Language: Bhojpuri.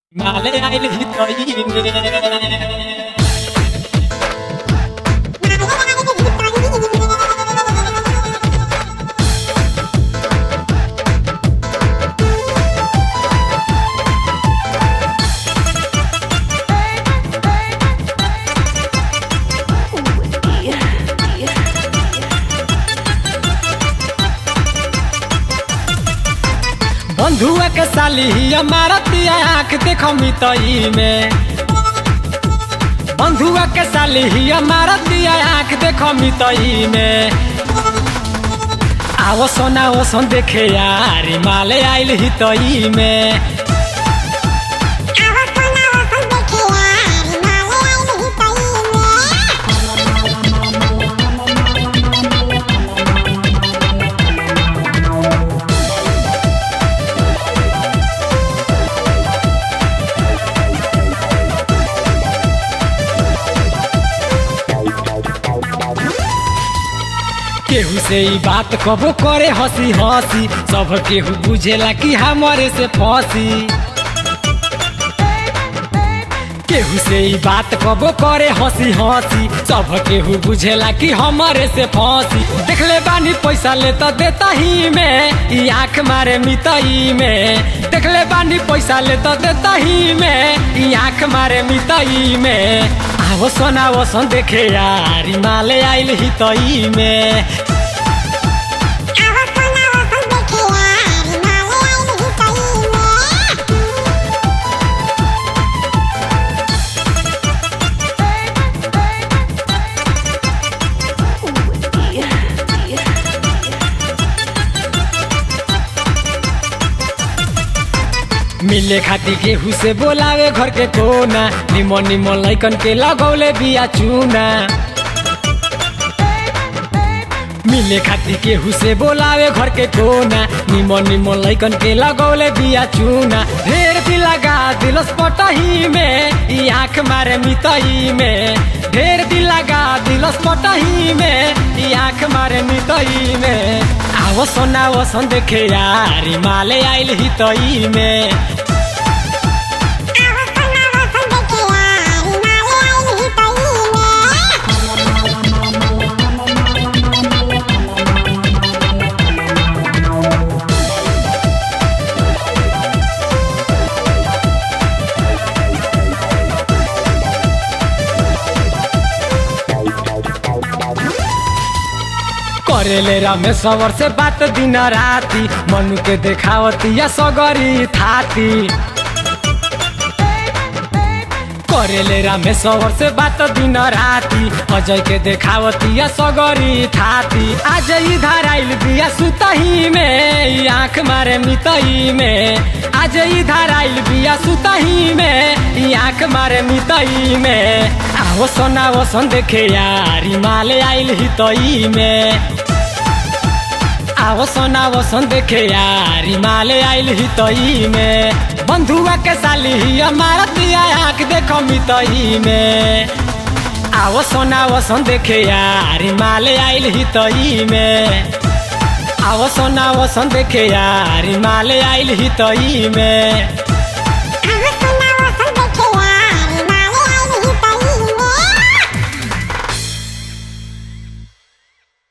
Male aile hitoyine बंधुआ के साली हमारा तिया आँख देखो मितई में बंधुआ के साली हमारा तिया आँख देखो मितई में आओ सोना ओ सोन देखे यार माले आइल हितई में केहू से ई बात कबो करे हंसी हंसी सब केहू बुझेला कि हमारे से फंसी केहू से ई बात कबो करे हंसी हंसी सब केहू बुझेला कि हमारे से फंसी देखले बानी पैसा ले तो देता ही में ई आँख मारे मितई में देखले बानी पैसा ले तो देता ही में ई आँख मारे मितई में आवो सोना वो सोन देखे यार ई माले आइल हितई में मिले खाती केहू से बोलावे घर के कोना निमन निमन लैकन के लगौले बिया चूना मिले खाती केहू से बोलावे घर के कोना निमन निमन लैकन के लगौले बिया चूना ढेर भी लगा दिलस पटही में ई आँख मारे मितई में ढेर भी लगा दिलस पटही में ई आँख मारे मितई में आवो सोना वो सोन देखे यार ई माले आइल हितई में करेले रमेश्वर से बात दिन राती मनु के देखावती या सगरी थाती करेले रामेश्वर से बात दिन राती अजय के देखावती या सगरी थाती आज इधर आइल बिया सुतही में ई आँख मारे मितई में आज इधर आइल बिया सुतही में ई आँख मारे मितई में आओ सोना वो सोन देखे यार ई माले आइल हितई में आवो सोना वो सोन देखे यार ई माले आइल हितई में बंधुआ के साली ही हमारा तिया आँख देखो मितई में आवो सोना वो सोन देखे यार ई माले आइल हितई में आवो सोना वो सोन देखे यार ई माले आइल हितई में